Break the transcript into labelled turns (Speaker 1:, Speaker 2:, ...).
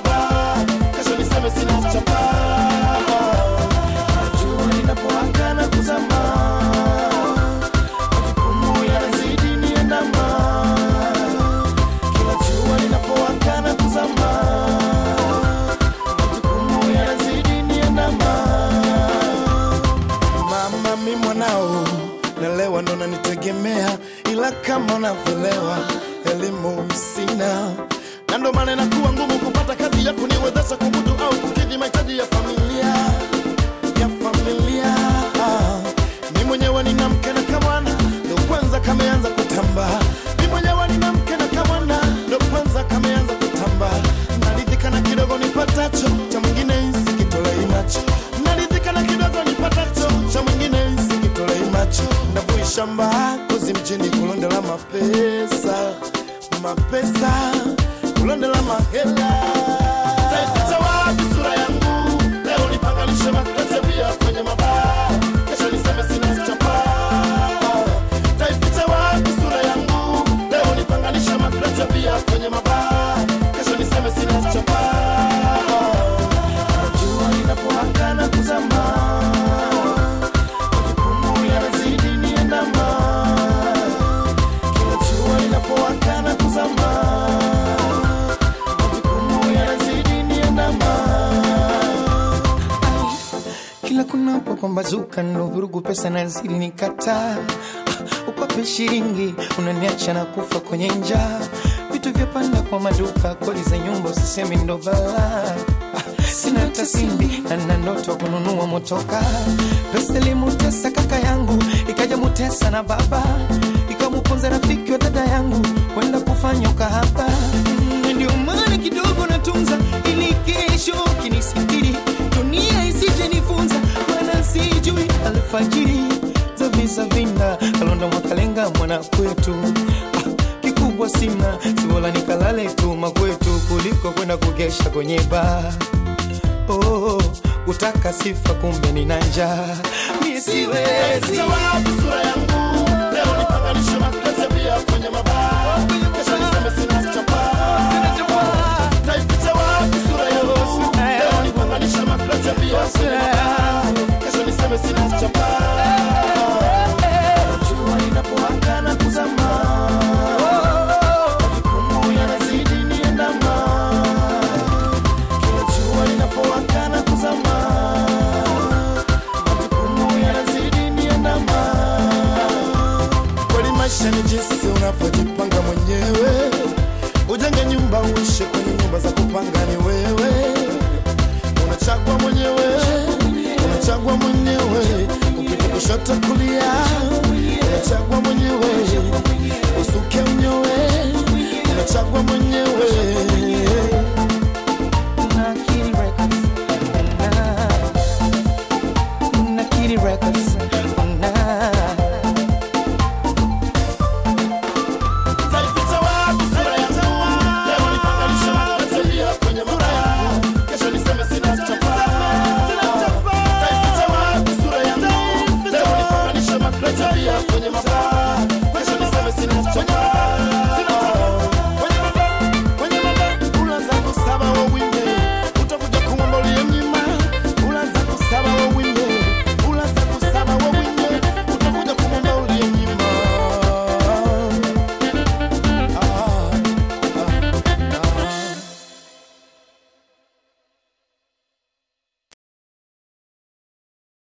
Speaker 1: mabaa kesho niseme sina chapa jua linapowaka na kuzama majukumu yanazidi niandama kila jua linapowaka na kuzama majukumu yanazidi niandama mama mi mwanao nalewa ndo nanitegemea ila kama unavyolewa elimu sina na ndo maana inakuwa ngumu kupata kazi ya kuniwezesha kumudu au kukidhi mahitaji ya familia ya familia mi mwenyewe nina mke na kamwana ndo kwanza kameanza kutamba mi mwenyewe nina mke na kamwana ndo kwanza kameanza kutamba naridhika na kidogo nipatacho cha mwingine sikitolei macho naridhika na kidogo nipatacho cha mwingine sikitolei macho ndavui shamba kozi mjini kulondela mapesa mapesa kulondela mahela Taificha wapi sura yangu leo nipanganishe makatebia kwenye mabaa kesho niseme sina chapa Taificha wapi sura yangu leo nipanganishe makatebia kwenye mabaa kesho niseme sina chapa jua linapowaka na kuzama majukumu yanazidi niandama kila jua linapowaka na kuzama majukumu yanazidi niandama
Speaker 2: kila kunapopambazuka ndo vurugu pesa nazidi nikataa Ah, ukwape shilingi unaniacha na kufa kwenye njaa vitu vyapanda kwa maduka kodi za nyumba usisemi ndo balaa Ah, sina hata simbi na nina ndoto kununua motoka pesa ilimutesa kaka yangu ikaja mutesa na baba ikamuponza rafiki wa dada yangu kwenda kufanya ukahaba Mm, ndio maana kidogo natunza ili kesho kinisitiri dunia isije nifunza maana sijui alfajiri za visa vinda kalonda mwakalenga mwana kwetu ah, kikubwa sina sibola nikalale tu makwetu kuliko kwenda kugesha kwenye baa oh, kutaka sifa kumbe nina njaa mie siwezi
Speaker 1: Taificha wapi sura yangu leo nipanganishe makatebia kwenye mabaa kesho niseme sina chapa Taificha wapi sura yangu leo nipanganishe makatebia kwenye mabaa kesho niseme sina chapa jua linapowaka na kuzama majukumu yanazidi niandama kila jua linapowaka na kuzama majukumu yanazidi niandama kweli maisha ni jinsi unavyojipanga mwenyewe ujenge nyumba uishe kwenye nyumba za kupanga ni wewe unachagua mwenyewe unachagua mwenyewe upite kushoto kulia unachagua mwenyewe usuke unyowe unachagua mwenyewe
Speaker 2: Nakiri Records. Na- Nakiri Records. Na-
Speaker 1: Taificha wapi sura yangu? Leo nipanganishe makatebia kwenye mabaa. Kesho niseme sina chapa. Taificha wapi sura yangu? Leo nipanganishe makatebia kwenye mabaa.